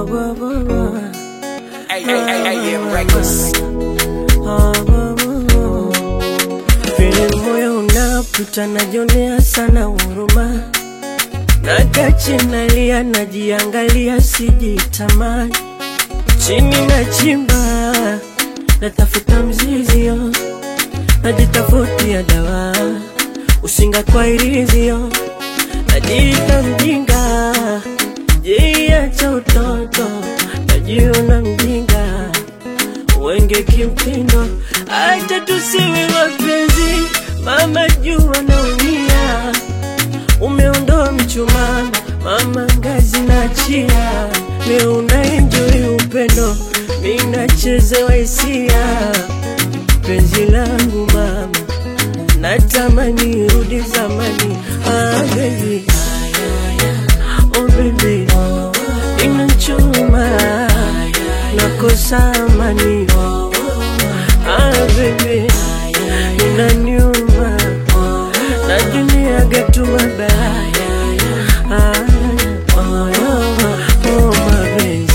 Oh, bo, bo, bo. Hey, hey, hey, hey, yeah, reckless. Oh, bo, bo, bo. Vile moyo unaputa najionea sana huruma Nakachi nalia najiangalia sijitamani Chini na chimba natafuta mzizio Najitafutia dawa usinga kwa irizio Najiita mjinga jiacha utoto najiona mjinga wenge kimtindo, acha tusiwe wapenzi, mama jua naumia, umeondoa mchumano, mama ngazi na chia, leo unaenjoy upendo, mimi nachezewa hisia, penzi langu mama, natamani rudi zamani, ah baby, oh baby, inachuma nakosa amani ah baby inaniuma najuniaga tu mabaya ah, oh, oh, oh, mapenzi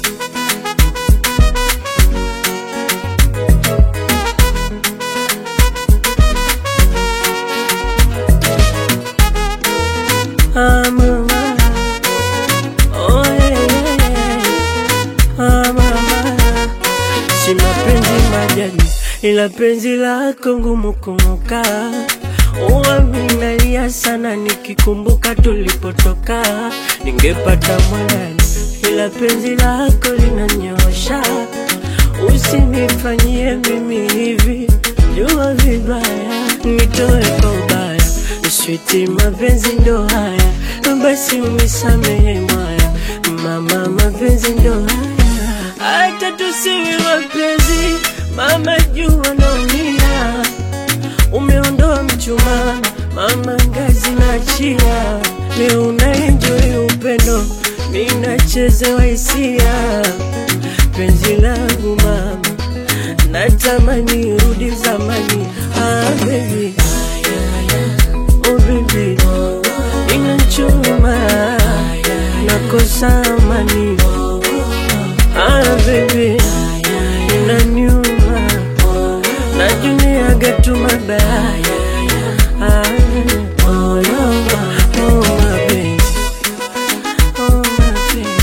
Ah, mama. Oh, yeah, yeah, yeah. Ah, mama. Si mapenzi majani, ila penzi lako ngumu kumuka. Uwa minalia sana nikikumbuka tulipotoka, ningepata mwanani, ila penzi lako linanyosha. Usinifanyie mimi hivi, jua vibaya, nitoe kwa ubaya, switi mapenzi ndo haya, basi unisamehe mwaya, mama, mapenzi ndo haya, hata tusiwe wapenzi, mama jua naumia, umeondoa mchumano, mama ngazi na chia, leo unaenjoy upendo, mimi nachezewa hisia, penzi langu mama, natamani rudi zamani, ah baby, oh baby, inachuma, nakosa amani, ah baby, inaniuma, najuniaga tu mabaya, ah, oh, oh, oh, mapenzi, oh, mapenzi.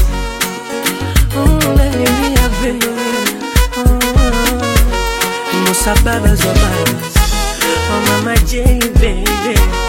Musa babas wa babas Oh mama J baby